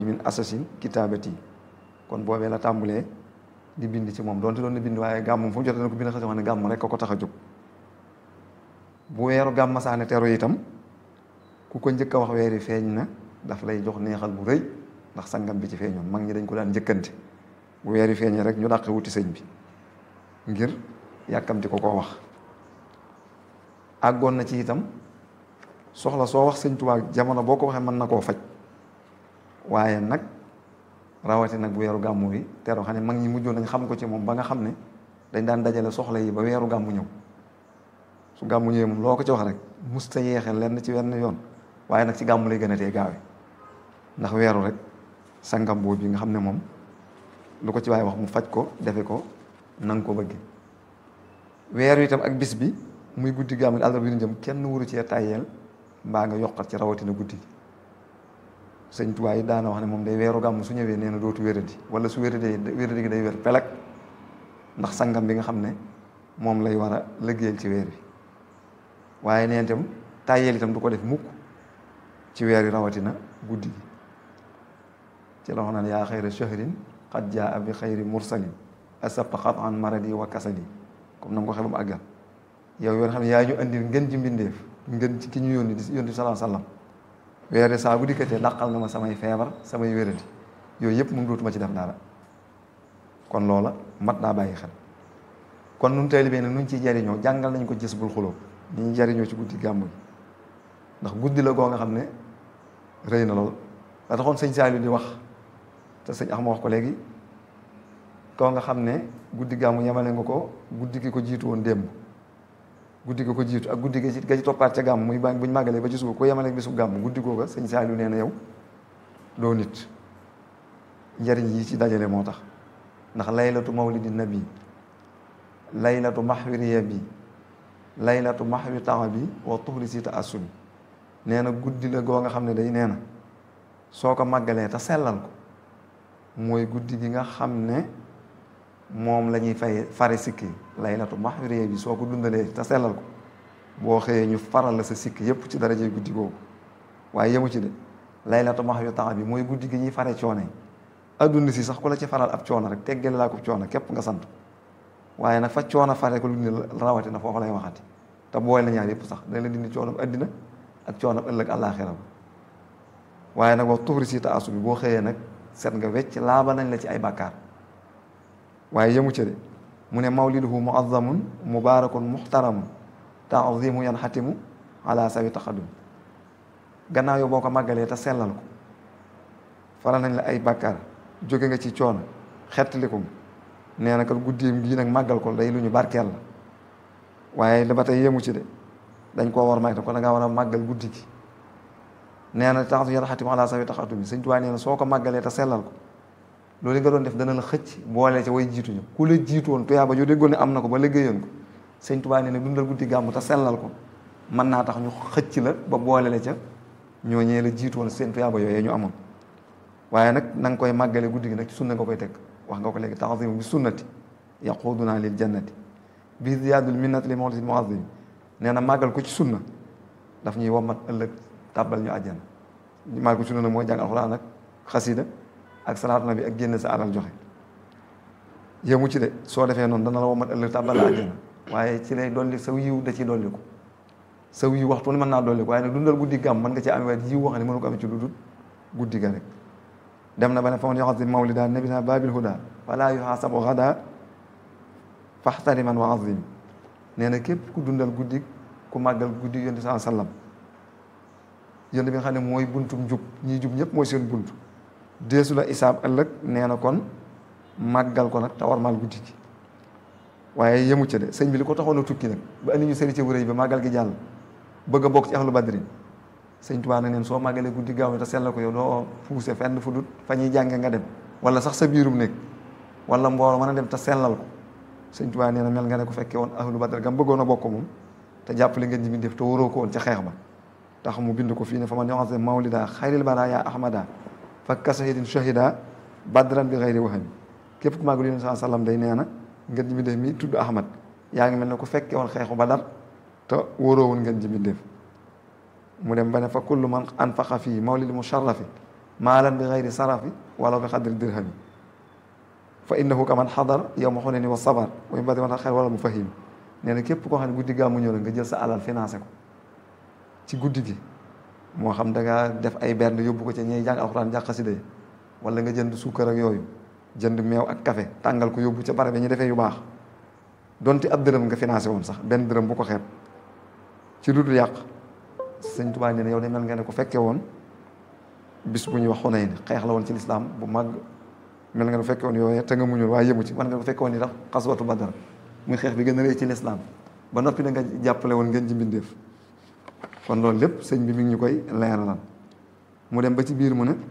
min assasine kitaabati kon boobee la tàmbulee di bind ci moom donte doon na bind waaye gàmm fu mu jotee na ko bind xasi wax ne gàmm rek ko ko tax a jóg bu weeru gàmm saane teru itam ku ko njëkk a wax weeri feeñ na daf lay jox neexal bu rëy ndax sangam bi ci feeñoon mag ñi dañ ko daan njëkkante bu weeri feeñee rek ñu dàq wuti sëñ bi ngir yàkkamti ko koo wax àggoon na ci itam soxla soo wax sëñ Tuubaa jamono boo ko waxee mën na koo faj waaye nag rawati nag bu weeru gàmmu bi teru xam ne mag ñi mujjoon nañ xam ko ci moom ba nga xam ne dañ daan dajale soxla yi ba weeru gàmmu ñëw su gàmmu ñëwee moom loo ko ci wax rek musta yeexe lenn ci wenn yoon waaye nag ci gàmmu lay gën a tee gaawe ndax weeru rek sangam boobu bi nga xam ne moom lu ko ci waaye wax mu faj ko defe ko nanga ko bëgge weeru itam ak bis bi muy guddi gàmmu gi àllarba bi ñu jëm kenn wuru cee tàyyeel mbaa nga yokkat ci rawatina guddi gi sëñ Tuubaa yi daana wax ne moom day weeru gàmm su ñëwee nee na dootu wéradi wala su wéradee wéradi gi day wér pelek ndax sangam bi nga xam ne moom lay war a liggéeyal ci weer wi waaye neen itam tàyyeel itam du ko def mukk ci weer yi rawatina guddi gi ci la wax naan yaa xayra shahrin qad jaa bi xayri mursalin asabta xat an maradi wa kasali comme na nga ko xee ba mu àggal yow yoon xam ne yaa ñu andil ngën ji mbindeef ngën ci ki ñu yónni di yónni salaa sallam weere saa bu dikkatee dàqal nga ma samay feebar samay wéradi yooyu yëpp moom dootuma ci def dara kon loola mat naa bàyyi xel kon nun taalibe nag nuñ ciy jariñoo jàngal nañ ko gis bul xuloo ni ñuy jariñoo ci guddi gàmmu gi ndax guddi la goo nga xam ne rëy na lool da taxoon sëñ Saliou di wax te sëñ Axma wax ko léegi koo nga xam ne guddi gàmmu yemale nga ko guddi gi ko jiitu woon démb guddi gi ko jiitu ak guddi gi ci ga ci toppaat ca gàmm muy ba buñ màggalee ba ci suba ko yemale bisu gàmm guddi googa sëñ Saliou nee na yow doo nit njariñ yi ci dajale moo tax ndax laylatu mawlidi nabi laylatu maxwi riya bi laylatu maxwi taxa bi wa tuxli si ta assubi nee na guddi la goo nga xam ne day nee na soo ko màggalee te sellal ko mooy guddi gi nga xam ne moom la ñuy fay fare sikki laylatu maxwi riya bi soo ko dundalee te sellal ko boo xëyee ñu faral la sa sikki yépp ci darajey guddi googu waaye yemu ci de laylatu maxwi taxa bi mooy guddi gi ñuy fare coono yi adduna si sax ku la ci faral ab coono rek teggale laa ko coono képp nga sant waaye nag fa coono fare ko lu ne rawatina foofu lay waxati te booy la ñaar yëpp sax dañ la dindi coono addina ak coono ëllëg àllaaxira waaye nag wax tuxri si taasu bi boo xëyee nag set nga wecc laaba nañ la ci ay bàkkaar waaye yemu ca de mu ne mawliduhu muazzamun mubarakun muxtaramun taazimu yan xatimu ala sawi taxadum gannaaw yow boo ko màggalee te sellal ko faral nañ la ay bàkkaar jóge nga ci coono xettali ko nee na kat guddiim gii nag màggal ko day lu ñu barkeel la waaye da ba tey yemu ci de dañ koo war may te ko da ngaa war a màggal guddi gi nee na taxatu yar xatim ala sawi taxatu bi sëñ Tuubaa nee na soo ko màggalee te sellal ko loolu nga doon def dana la xëcc boole ca way jiituñu ku la jiitoon tuyaaba joo déggoon ne am na ko ba liggéeyoon ko sëñ Tuubaa nee na dundal guddi gàmmu te sellal ko mën naa tax ñu xëcc la ba boole la ca ñooñee la jiitoon seen tuyaaba yooyee ñu amoon waaye nag na nga koy màggale guddi gi nag ci sunna nga koy teg wax nga ko léegi taxasimu bi sunnati yaquduna lil jannati bi ziyaadul minnati li mawlidi muazim nee na màggal ko ci sunna daf ñuy wommat ëllëg tàbbal ñu àjjana màggal ko ci sunna nag mooy jàng alxuraan ak xasida ak salaatu nabi ak génn sa alal joxe yéemu ci de soo defee noonu dana la wommat ëllëg tàbbal la àjjana waaye ci lay dolli saw yiw da ciy dolli ko saw yiw waxtu ne mën naa dolli ko waaye nag dundal guddi gàmm mën nga ci amee waaye yiw wax ne mënu ko amee ci lu dul guddi ga rek dem na ba ne fa man yoxasim mawlida nabina babil huda wala yuxaasabu xada faxtariman wa azim nee na képp ku dundal guddi ku màggal guddi yonent saa sallam yonent bi nga xam ne mooy buntum jub ñii jub ñëpp mooy seen bunt deesu la isaab ëllëg nee na kon màggal ko nag te war maal guddi gi waaye yemu ca de sëñ bi li ko taxoon a tukki nag ba andi ñu sëri ca wërëy ba màggal gi jàll bëgg a bokk ci ahlu badrin sëñ Tuubaa nag neen soo màggalee guddi gaaw te sellal ko yow doo puuse fenn fu dut fa ñuy jànge nga dem wala sax sa biirum nekk wala mbooloo mën a dem te sellal ko sëñ Tuubaa nee na mel nga ne ko fekkee woon ahlu badr gam bëggoon a bokk moom te jàppale ngeen ji mi def te waroo ko woon ca xeex ba tax mu bind ko fii ne fa man yoxase mawlida xayril bara ya ahmada fa kasahidin shahida badran bi xayri waxami képp ku màggal yonent saa sallam day nee na ngeen ji mi def mi tudd ahmad yaa ngi mel ne ku fekkee woon xeexu badar te waroo woon ngeen ji mi def mu dem ba ne fa kullu man anfaqa fii mawlidi musharrafi maalan bi xayri sarafi wala bi xadri dirhami fa innahu kaman xadar yow ma xone ni wa sabar way badi wan xel wala mu fahim nee na képp koo xam ne guddi gàmmu ñëw la nga jël sa alal financé ko ci guddi gi moo xam da nga def ay bernde yóbbu ko ci ñiy jàng alxuraan jàng xasida yi wala nga jënd suukar ak yooyu jënd meew ak café tàngal ko yóbbu ca bare bi ñu defee yu baax donte ab dërëm nga financé woon sax benn dërëm bu ko xeeb ci lu dul yàq sëñ Tuubaa nee na yow de mel nga ne ko fekke woon bis bu ñuy wax Xunayn xeex la woon ci lislaam bu mag mel nga ne fekke woon yooyu te nga muñul waaye yëmu ci man nga ko fekke woon ni tax xaswatu Badar muy xeex bi gën a rëy ci lislaam ba noppi da nga jàppale woon ngeen ci mbindeef kon loolu lépp sëñ bi mi ngi ñu koy leeralal mu dem ba ci biir mu ne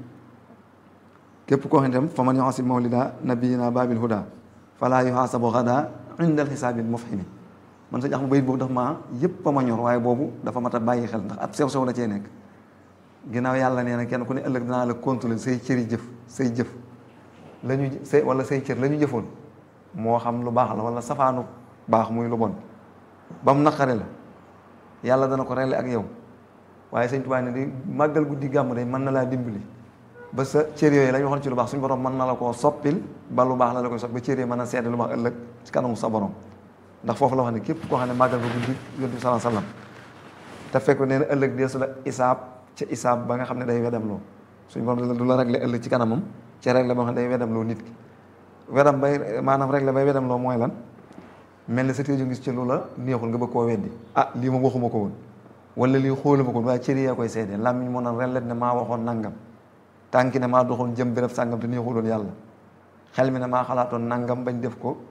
képp koo xam ne tam fa man yuhasib mawlida nabiyina babil huda fala yuhasabu gada indal xisaabil mufhimi man sëñ Axmadu bayit boobu dafa ma yëpp a ma ñor waaye boobu dafa mat a bàyyi xel ndax ab sew sew la cee nekk ginnaaw yàlla nee na kenn ku ne ëllëg dinaa la contrôler say cëri jëf say jëf la ñu say wala say cër la ñu jëfoon moo xam lu baax la wala safaanu baax muy lu bon ba mu naqare la yàlla dana ko rele ak yow waaye sëñ Tuubaa ne di màggal guddi gàmm day mën na laa dimbali ba sa cër yooyu la ñu waxoon ci lu baax suñu borom mën na la koo soppil ba lu baax la la koy sopp ba cër yi mën a seede lu baax ëllëg ci kanamu sa borom ndax foofu la wax ne képp koo xam ne màggal nga guddi yonent bi sallallahu alayhi wasallam te fekk nee na ëllëg deesu la isaab ca isaab ba nga xam ne day wedam loo suñu borom du la réglé ëllëg ci kanamam ca réglé ba nga xam ne day wedam loo nit ki wedam bay maanaam réglé bay wedam loo mooy lan mel ni sa téeju gis ci lu la neexul nga bëgg koo weddi ah lii moom waxuma ko woon wala lii xooluma ko woon waaye cër yaa koy seede làmmiñ moo naan rellet ne maa waxoon nangam tànki ne maa doxoon jëm béréb sàngam te neexuloon yàlla xel mi ne maa xalaatoon nangam bañ def ko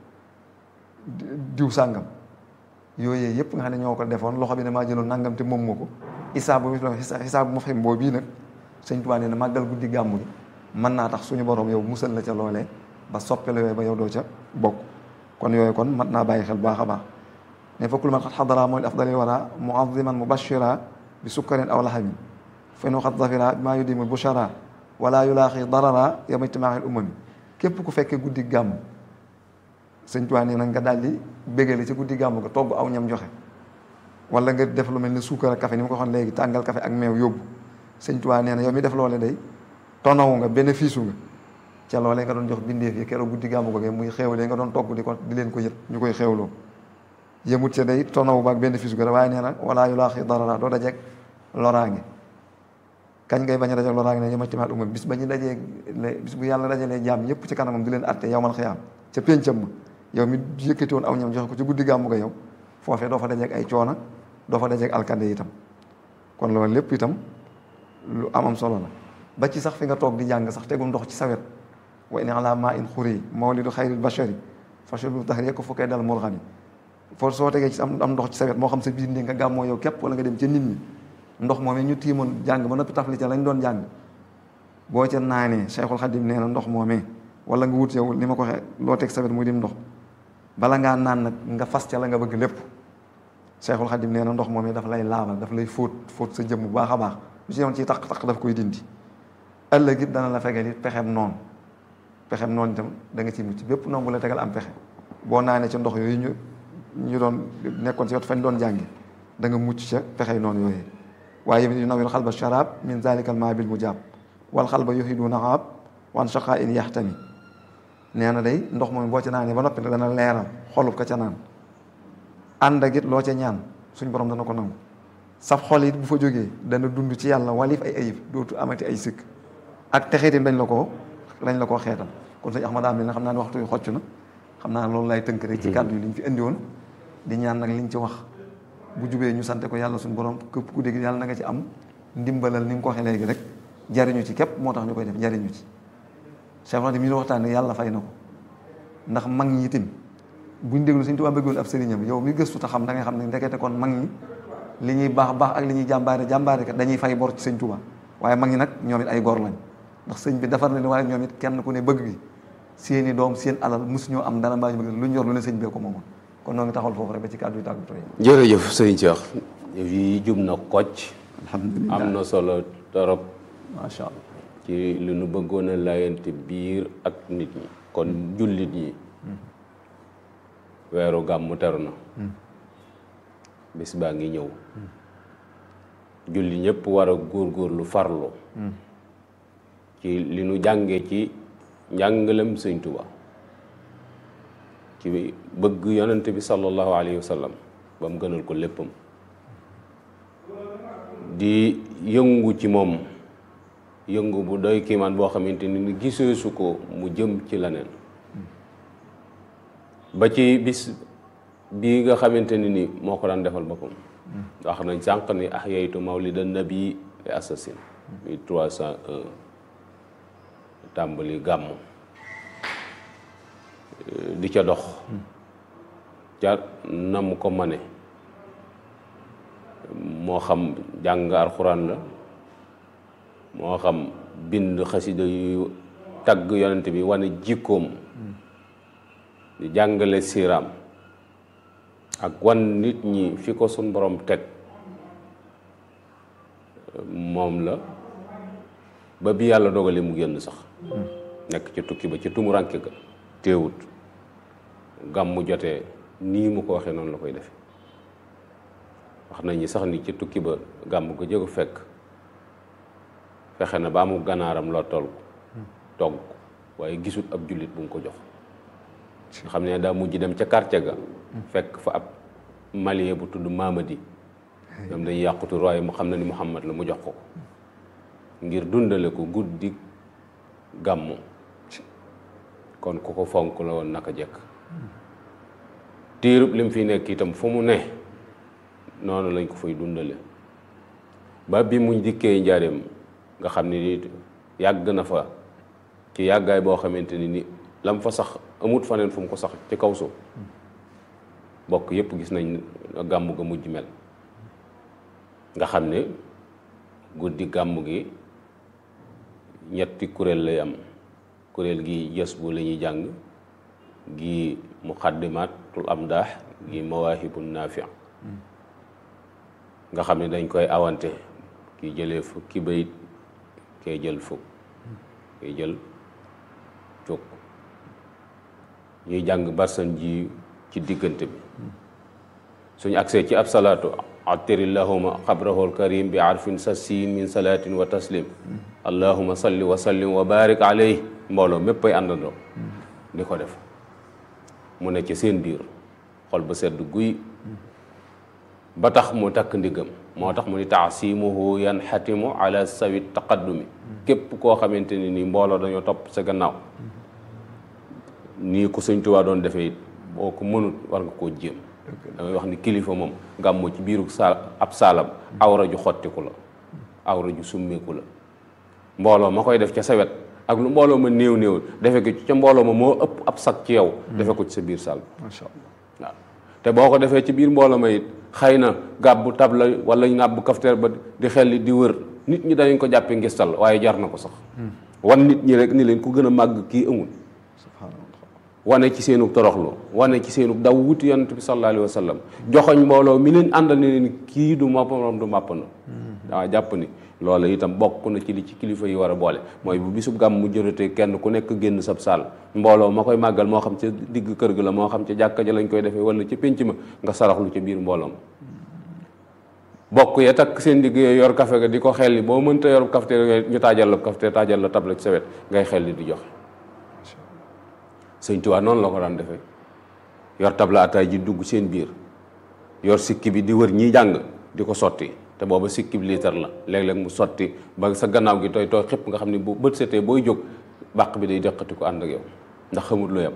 diw sàngam yooyu yëpp nga xam ne ñoo ko defoon loxo bi ne maa jëloon nangam te moom moo ko isaabu isaabu mu xam boo bii nag sëñ Tuubaa nee na màggal guddi gàmmu gi mën naa tax suñu borom yow musal la ca loolee ba soppe la yooyu ba yow doo ca bokk kon yooyu kon mat naa bàyyi xel baax a baax ne fa kullu man xat xadara mooy afdali wara muaziman mubashira bi sukkarin aw laxamin fa nu xat zafira maa yudimu bushara wala yulaaxi darara yawma ijtimaaxil umami képp ku fekkee guddi gàmm sëñ Tuubaa nee na nga daal di bégale ci guddi gàmm nga togg aw ñam joxe wala nga def lu mel ni suukar ak café ni ma ko waxoon léegi tàngal café ak meew yóbbu sëñ Tuubaa nee na yow mi def loole day tonawu nga bénéfice nga ca loolee nga doon jox bindeef yi keroog guddi gàmm ko muy xéewalee nga doon togg di ko di leen ko yët ñu koy xéewloo yëmut ca day tonawu ba ak bénéfice ga waaye nee na wala yu laaxi darara doo dajeeg loraange kañ ngay bañ a dajeeg loraange ne yama timaat umam bis ba ñu dajee bis bu yàlla dajalee jaam ñëpp ci kanamam di leen atte yowmal xiyaam ca péncam ma yow mi yëkkati woon aw ñam joxe ko ci guddi gàmm ga yow foofee doo fa dajeeg ay coona doo fa dajeeg alkande itam kon loolu lépp itam lu amam solo la ba ci sax fi nga toog di jàng sax tegul ndox ci sawet wa in ala ma in xuri mawlidu xayril bashari fashalu tahri ko fukkee dal murxani foo soo tegee ci am am ndox ci sawet moo xam sa biir ndi nga gàmmoo yow képp wala nga dem ca nit ñi ndox moomee ñu tiimoon jàng ba noppi tafli ca lañ doon jàng boo ca naanee Cheikhul Khadim nee na ndox moomee wala nga wut yow li ma ko waxee loo teg sawet muy dim ndox bala ngaa naan nag nga fas ca la nga bëgg lépp Cheikhul Khadim nee na ndox moomee daf lay laabal daf lay fóot fóot sa jëmm bu baax a baax lu ci yoon ciy taq taq daf koy dindi ëllëg it dana la fegal it pexem noonu pexem noonu itam da nga ci mucc bépp noonu bu la tegal am pexe boo naanee ca ndox yooyu ñu ñu doon nekkoon ci wet fañ doon jàngi da nga mucc ca pexey noonu yooyu waaye yu nawir xalba sharab min zalikal ma bil mujab wal xalba yuhidu naxaab wan shaqa in yaxtami nee na day ndox moom boo ca naanee ba noppi dana leeral xolub ka ca naan ànd ak it loo ca ñaan suñ borom dana ko nangu saf xol it bu fa jógee dana dund ci yàlla walif ay ayib dootu amati ay sikk ak texeetim dañ la koo dañ la koo xeetal kon sëñ Ahmad Amil na xam naa ne waxtu yu xocc na xam naa loolu lay tënk rek ci kàddu yi liñ fi indi woon di ñaan nag liñ ci wax bu jubee ñu sante ko yàlla suñu borom képp ku dégg yàlla na nga ci am ndimbalal ni nga ko waxee léegi rek jariñu ci képp moo tax ñu koy def jariñu ci Cheikh Fatim mi ñu waxtaan ne yàlla fay na ko ndax mag ñi itam buñ déglu Sëñ Tuubaa bëggoon ab sëriñam yow mi gëstu ta xam da ngay xam ne ndekete kon mag ñi li ñuy baax baax ak li ñuy jàmbaare jàmbaare kat dañuy fay bor ci Sëñ Tuubaa waaye mag ñi nag ñoom it ay gor lañ ndax sëñ bi defar na ni waaye ñoom it kenn ku ne bëgg gi seeni doom seen alal mosuñoo am dara mbaa ñu bëgg lu ñu yor lu ne sëñ bee ko moomoon kon noo ngi taxawal foofu rek ba ci kàddu yi tàggatoo yi jërëjëf sëñ Cheikh yi jub na kocc alhamdulilah am na solo torop macha allah ci li nu bëggoon a layante biir ak nit ñi kon jullit ñi weeru gàmmu teru na bis baa ngi ñëw julli ñëpp war a góorgóorlu farlu ci li nu jàngee ci njàngalem sëñ Tuba ci bëgg yonent bi sallallahu alayhi wa sallam ba mu gënal ko léppam di yëngu ci moom yëngu bu doy kiimaan boo xamante ni giseesu ko mu jëm ci leneen ba ci bis bii nga xamante ni ni moo ko daan defal boppam wax nañ sànq ni ahyaytu mawlida nabi li assasine mille trois cent un tàmbali gàmm di ca dox ca nam ko mane moo xam jàng alxuraan la moo xam bind xasida yu tagg yonent bi wane jikkoom di jàngale siiraam ak wan nit ñi fi ko suñ borom teg moom la ba bi yàlla dogale mu génn sax nekk ci tukki ba ci tumuranke ga teewut gàmmu jotee nii mu ko waxee noonu la koy defe wax nañ ni sax ni ci tukki ba gàmm ko jëgu fekk fexe na ba mu ganaaram loo toll togg waaye gisut ab jullit bu mu ko jox nga xam ne daa mujj dem ca quartier ga fekk fa ab malien bu tudd Mamadi ñoom dañuy yàqutu waaye mu xam na ni Muhammad la mu jox ko ngir dundale ko guddi gàmmu kon ku ko fonk la woon naka jekk tiirub lim fi nekk itam fu mu ne noonu lañ ko fay dundale ba bi mu dikkee njaareem nga xam ni yàgg na fa ci yàggaay boo xamante ni ni lam fa sax amut faneen fu mu ko sax ci kaw suuf bokk yépp gis nañ gàmm ga mujj mel nga xam ne guddi gàmm gi ñetti kuréel lay am kuréel gi jës bu la ñuy jàng gi muqaddimatul amdaax gi mawaahibu naafi nga xam ne dañ koy awante ki jëlee fukki bayit kay jël fukk kay jël fukk ñuy jàng barsan ji ci diggante bi suñu agsee ci ab salaatu attiri llahuma xabrahu alkarim bi arfin sassin min salaatin wa taslim allahuma salli wa sallim wa barik alayhi mbooloo mépp ay àndandoo di ko def mu ne ci seen biir xol ba sedd guy ba tax mu takk ndiggam moo tax mu ni taasimuhu yanxatimu ala sawi taqaddumi képp koo xamante ni nii mbooloo dañoo topp sa gannaaw nii ko Sëñ Tuubaa doon defee it boo ko mënut war nga koo jéem damay wax ni kilifa moom gàmmu ci biiru saal ab saalam awra ju xottiku la awra ju summeeku la mbooloo ma koy def ca sa wet ak lu mbooloo ma néew néew defe ko ca mbooloo ma moo ëpp ab sag ci yow defe ko ci sa biir saal macha allah waaw te boo ko defee ci biir mbooloo ma it xëy na gàbbu tabla wala ngàbbu kafteer ba di xel di wër nit ñi dañu ko jàppe ngistal waaye jar na ko sax wan nit ñi rek ni leen ku gën a màgg kii amul subhanallah wane ci seenu toroxlu wane ci seenu daw wuti yonent bi sallallahu alayhi wa sallam joxoñ mbooloo mi leen àndal ne leen kii du moppam du màpp na waaw jàpp ni loola itam bokk na ci li ci kilifa yi war a boole mooy bu bisub gàmm mu jërëtee kenn ku nekk génn sab saal mbooloo ma koy màggal moo xam ca digg kër ga la moo xam ca jàkka ja lañ koy defee wala ca pénc ma nga saraxlu ca biir mbooloo ma bokk ya takk seen digg yooyu yor kafe ga di ko xelli boo mënta yor kafte yooyu ñu taajal la kafte taajal la table ci sa wet ngay xelli di joxe sëñ Tuubaa noonu la ko daan defee yor tabla ataay ji dugg seen biir yor sikki bi di wër ñiy jàng di ko sotti te booba sikki bi liitar la léeg-léeg mu sotti ba sa gannaaw gi tooy tooy xëpp nga xam ne bu bët setee booy jóg bàq bi day deqati ko ànd ak yow ndax xamut lu yam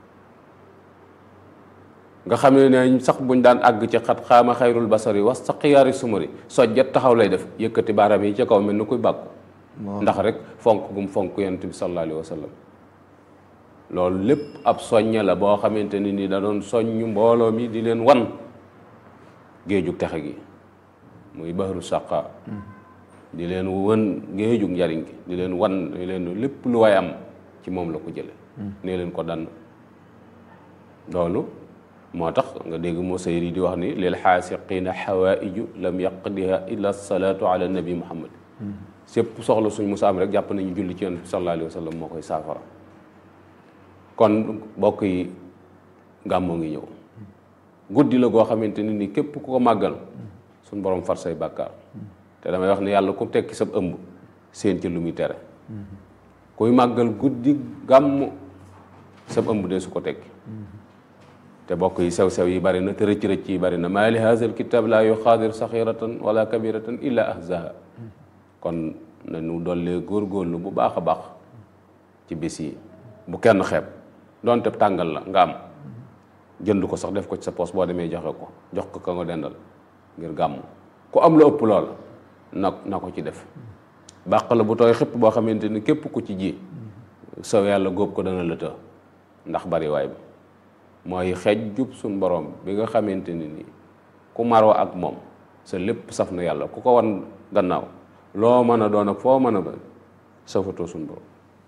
nga xam ne ne sax buñ daan àgg ci xat xaama xayrul basari was sa xiyaari sumari sojjat taxaw lay def yëkkati baaraam yi ca kaw mel ni kuy bàkku ndax rek fonk gum fonk yonent bi sallallahu alayhi wa sallam loolu lépp ab soññe la boo xamante ni ni da doon soññ mbooloo mi di leen wan géejug texe gi muy bahru saqa di leen wan géejug njariñ gi di leen wan di leen lépp lu waay am ci moom la ko jële nee leen ko dann loolu moo tax nga dégg Musayri di wax ni lil xaasiqiina xawaaiju lam yaqdiha illa salaatu ala nabi muhammad sépp soxla suñ musa am rek jàpp nañu julli ci yonent bi sallallahu alayhi wa sallam moo koy saafara kon mbokk yi gàmmoo ngi ñëw guddi la goo xamante ni ni képp ku ko màggal suñ borom far say bàkkaar te damay wax ne yàlla ku tekki sab ëmb seen ci lu muy tere kuy màggal guddi gàmm sab ëmb de su ko tekki te bokk yi sew-sew yi bari na te rëcc-rëcc yi bari na maa li haza al kitab laa yuxaadir saxiratan wala kabiratan illa ahzaha kon nañu dollee góorgóorlu bu baax a baax ci bis yi bu kenn xeeb doonte tàngal la nga am jënd ko sax def ko ci sa poos boo demee joxe ko jox ko ka nga dendal ngir gàmm ku am lu ëpp lool na na ko ci def bàq la bu tooy xëpp boo xamante ni képp ku ci ji saw yàlla góob ko dana la të ndax bari waay bi mooy xeej jub suñ borom bi nga xamante ni nii ku maroo ak moom sa lépp saf na yàlla ku ko wan gannaaw loo mën a doon ak foo mën a ba safatoo suñ borom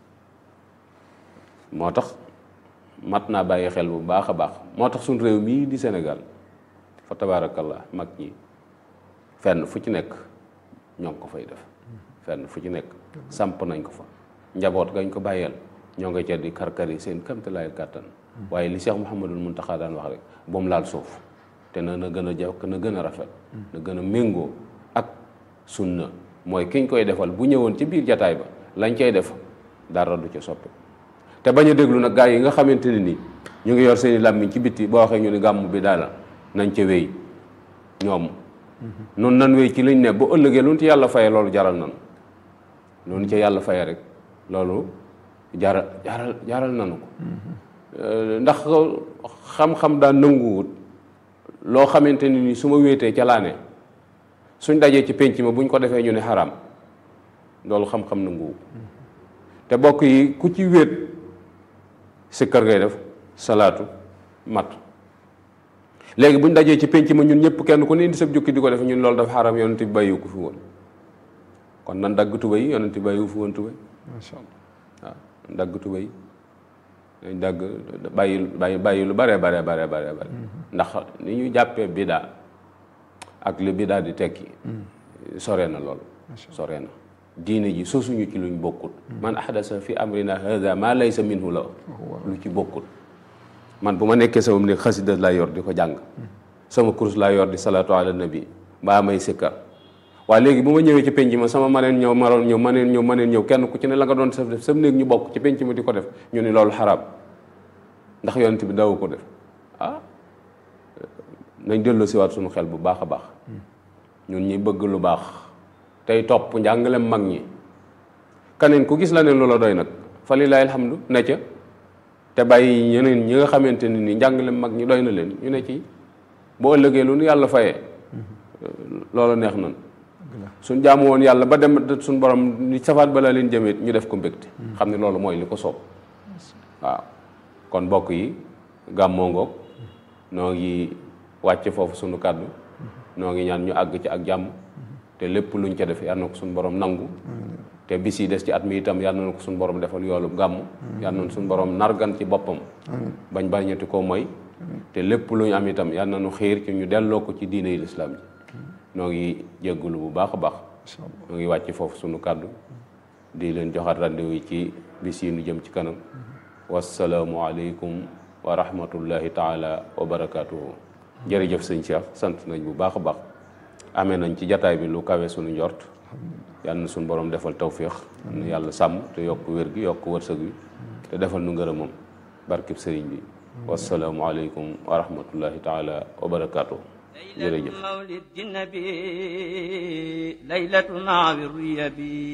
moo tax mat naa bàyyi xel bu baax a baax moo tax suñ réew mii di Sénégal fa tabaarakallah mag ñi fenn fu ci nekk ñoo ngi ko fay def fenn fu ci nekk samp nañ ko fa njaboot gañ ko bàyyeel ñoo nga ca di karkar yi seen kamtalaayal kàttan waaye li Cheikh Mouhamadul Muntaxa daan wax rek ba mu laal suuf te na na gën a jàpp na gën a rafet na gën a méngoo ak sunna mooy kiñ koy defal bu ñëwoon ci biir jataay ba lañ cay def dara du ca soppi te bañ a déglu nag gaa yi nga xamante ne nii ñu ngi yor seeni làmmiñ ci bitti boo waxee ñu ni gàmm bi daala nañ ca wéy ñoom noonu nan wéy ci liñ ne bu ëllëgee lu ñu ci yàlla faye loolu jaral nan loolu ca yàlla faye rek loolu jaral jaral jaral nanu ko ndax xam-xam daa nanguwut loo xamante ni ni su ma wéetee ca laa ne suñ dajee ci pénc ma buñ ko defee ñu ne xaraam loolu xam-xam nanguwu te bokk yi ku ci wéet sikkar ngay def salaatu mat léegi buñ dajee ci pénc ma ñun ñëpp kenn ku ne indi sab jukki di ko def ñun loolu dafa xaraam yonent bi bàyyiwu ko fi woon kon nan dagg tubéy yonent bi bàyyiwu fi woon tubéy macha allah waaw dagg tubéy dañ dagg bàyyi bàyyi bàyyi lu bare bare bare bare bare ndax ni ñu jàppee bidaa ak li bidaa di tekki sore na loolu sore na diine ji sosuñu ci luñ bokkut man ahdasa fi amrina hada ma laysa minhu la lu ci bokkut man bu ma nekkee sama ne xasida laa yor di ko jàng sama kurus laa yor di salaatu ala nabi mbaa may sikkar waaye léegi bu ma ñëwee ci penc ma sama maneen ñëw maroon ñëw maneen ñëw maneen ñëw kenn ku ci ne la nga doon def def sam néeg ñu bokk ci penc ma di ko def ñu ni loolu xaraam ndax yonent bi daw ko def ah nañ delloo siwaat suñu xel bu baax a baax ñun ñi bëgg lu baax tey topp njàngalem mag ñi kaneen ku gis la ne loola doy nag fa lilahi alhamdu ne ca te bàyyi ñeneen ñi nga xamante ne ni njàngalem mag ñi doy na leen ñu ne ci boo ëllëgee lu nu yàlla fayee loola neex nan suñ jaamu woon yàlla ba dem suñ borom ni safaat balaa leen jëmeet ñu def ko mbégte xam ne loolu mooy li ko soob waaw kon mbokk yi gàmmoo ngoog noo ngi wàcce foofu sunu kàddu noo ngi ñaan ñu àgg ci ak jàmm te lépp luñ ca def yal na ko suñu borom nangu te bis yi des ci at mi itam yal na ko suñu borom defal yoolu gàmm yal na suñu borom nargan ci boppam bañ bañati ko mooy te lépp lu ñu am itam yal na nu xiir ci ñu delloo ko ci diine yi lislaam ji noo ngi jéggulu bu baax a baax noo ngi wàcc foofu sunu kàddu di leen joxaat rendez-vous yi ci bis yi nu jëm ci kanam wasalaamu aleykum wa rahmatullahi taala wa barakaatuhu jërëjëf sëñ Cheikh sant nañ bu baax a baax amee nañ ci jataay bi lu kawe sunu njort yal na suñu borom defal tawféex nu yàlla sàmm te yokk wér gi yokk wërsëg wi te defal nu ngërëmam barkib sëriñ bi wasalaamu aleykum wa rahmatullahi taala wa barakaatuhu jërëjëf مولد النبي ليلة مع الريبي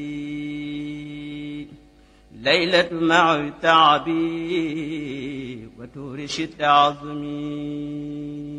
ليلة مع التعبي وتورش التعظمي